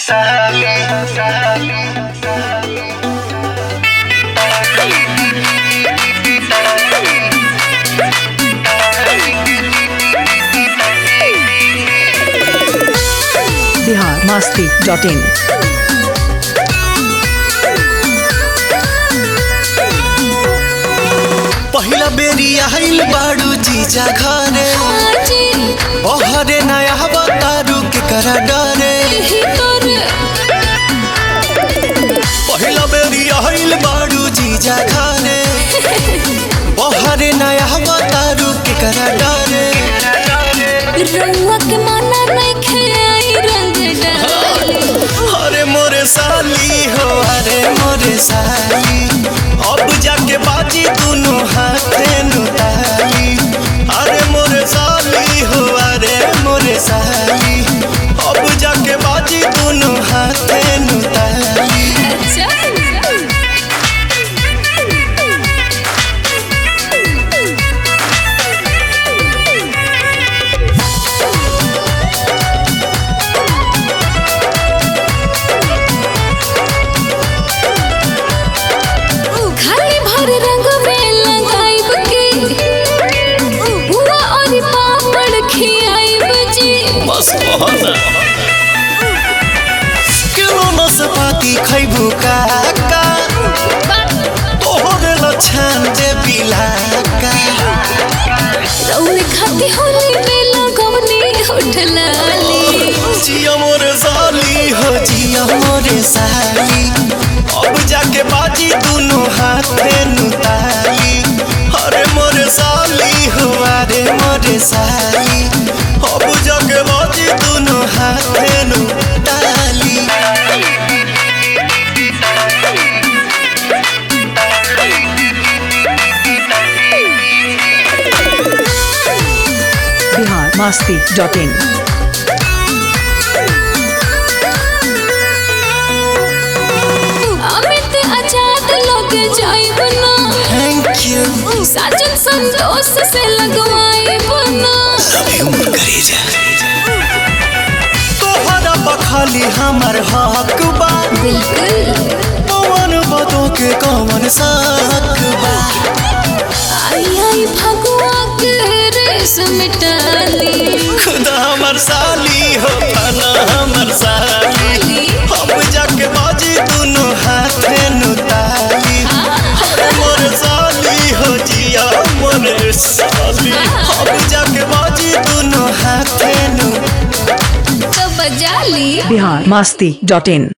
Bihar Masti dot इन पहिला बेरी आइल बाड़ू जीजा घरे बहरे नया बतारू के करा डरे पहिला बेरी आइल बाड़ू जीजा घरे बहरे नया बतारू के करा डरे अरे मोरे साली हो अरे मोरे साली अब जाके बाजी दोनों हाथे नुताली अरे मोरे साली हो अरे मोरे साली अब जाके बाजी दोनों हाथे नुताली खाली भर रंग में लगाइब के बुआ और पापड़ खियाइब जी बस बहना किलो नसपाती खैबू काका तोहरे लछान दे बिलाका रौन खाती होली में लगवनी होठलाली जिया मोरे साली हो जिया मोरे साली अब जाके बाजी दोनों हाथे नुताली अरे मोरे साली हो अरे मोरे साली अब जाके बाजी दोनों हाथे नुताली बिहार मस्ती डॉट इन अमित आजाद लग जाइब ना थैंक यू साजन संतोष से लगवाइब ना अभी उम्र करी जा तोहरा बखाली हमर हक बा बिल्कुल पवन बदो के कमन साक बा आई आई भगवा के रेस मिटाली खुदा हमर साली हो फना हमर साली हम जाके बाजी दोनों हाथे नुताली अरे मोर साली हो जिया मोर साली हम जाके बाजी दोनों हाथे नु तो बजा ली बिहार मस्ती डॉट इन